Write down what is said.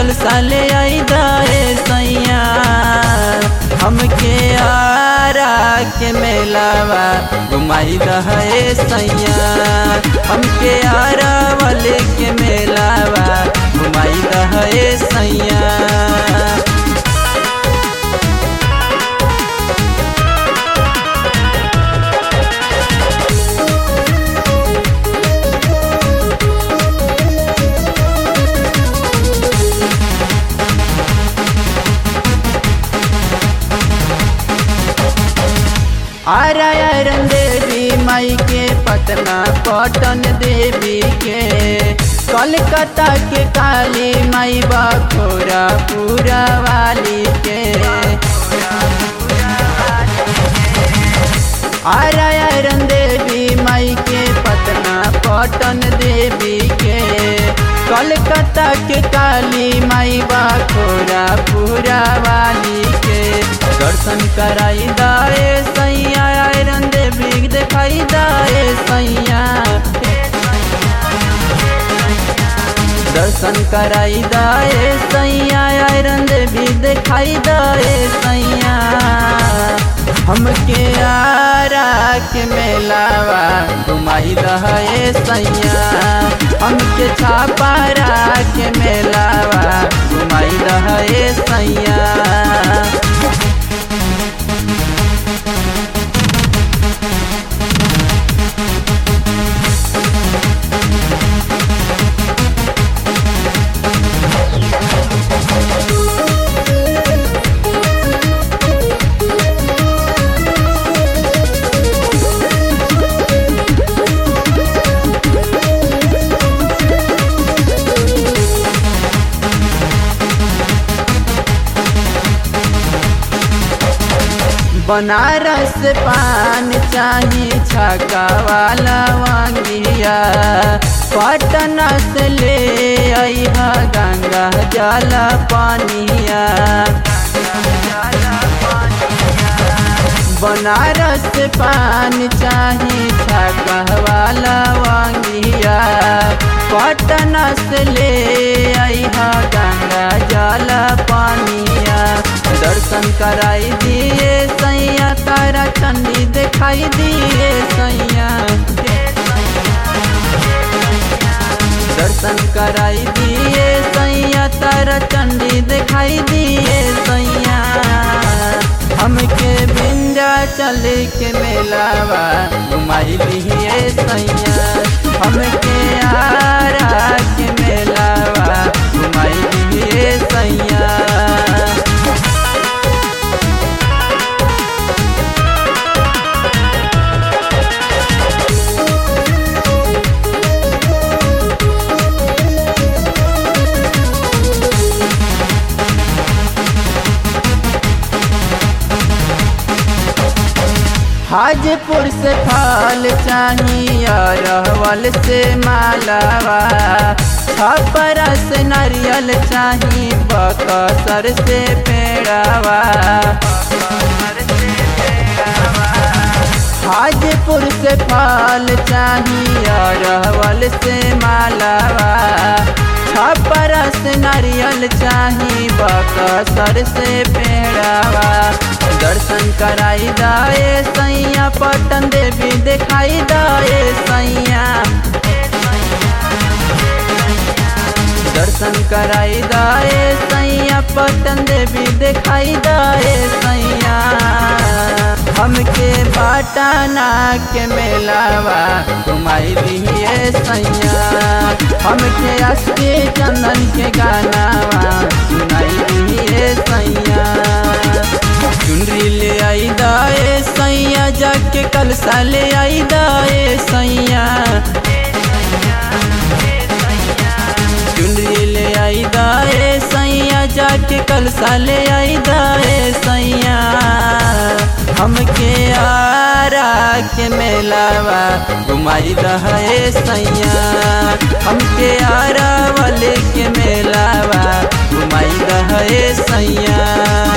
कल साले आई दाए सैया हमके आरा के मेलावा घुमाई दहे सैया हमके आरा वाले के मेलावा घुमाई दहे सैया आरायरन देवी माई के पटना पटन देवी के कलकत्ता के काली माई बखोरा पूरा वाली के आरायरन देवी माई के पटना पटन देवी के कलकत्ता के काली माई बखोरा पूरा वाली के दर्शन कराई दाए सैया आयरन देवी दिखाई दाए सैया दर्शन कराई दाए सैया आयरन देवी दिखाई दाए सैया हमके आरा के मेलावा घुमाई दहे सैया हमके छापारा के मेलावा घुमाई दहे सैया बनारस पान चाही छका वाला वांगिया पटना से ले अहा गंगा जल पानिया बनारस पान चाही छका वाला वांगिया पटना से ले अहा गंगा जल पानिया दर्शन कराई दिए सैया तारा चंडी दिखाई दिए सैया दर्शन कराई दिए सैया तारा चंडी दिखाई दिए सैया हमके बिंदा चल के मेलावा घुमाई दिए सैया हमके आरा के मेलावा घुमाई दिए सैया हाजपुर से फल चाहिए रहवल से मालावा छपरा से नारियल चाही बकसर से पेड़ावा हाजपुर से फल चाहिए रहवल से मालावा छपरा से नारियल चाही बकसर से पेड़ावा दर्शन कराई दाए सैया पटन देवी दिखाई दाए सैया दर्शन कराई दाए सैया पटन देवी दिखाई दाए सैया हमके बाटाना के मेलावा घुमाई दिए सैया हमके अस्के चंदन के गानावा सुनाई दिए सैया चुनरी ले आई दाए सैया जाके कल साले आई दाए सैया चुनरी ले आई दाए सैया जाके कल साले आई दाए सैया हमके आरा के मेलावा घुमाई दहे सैया हमके आरा वाले के मेलावा घुमाई दहे सैया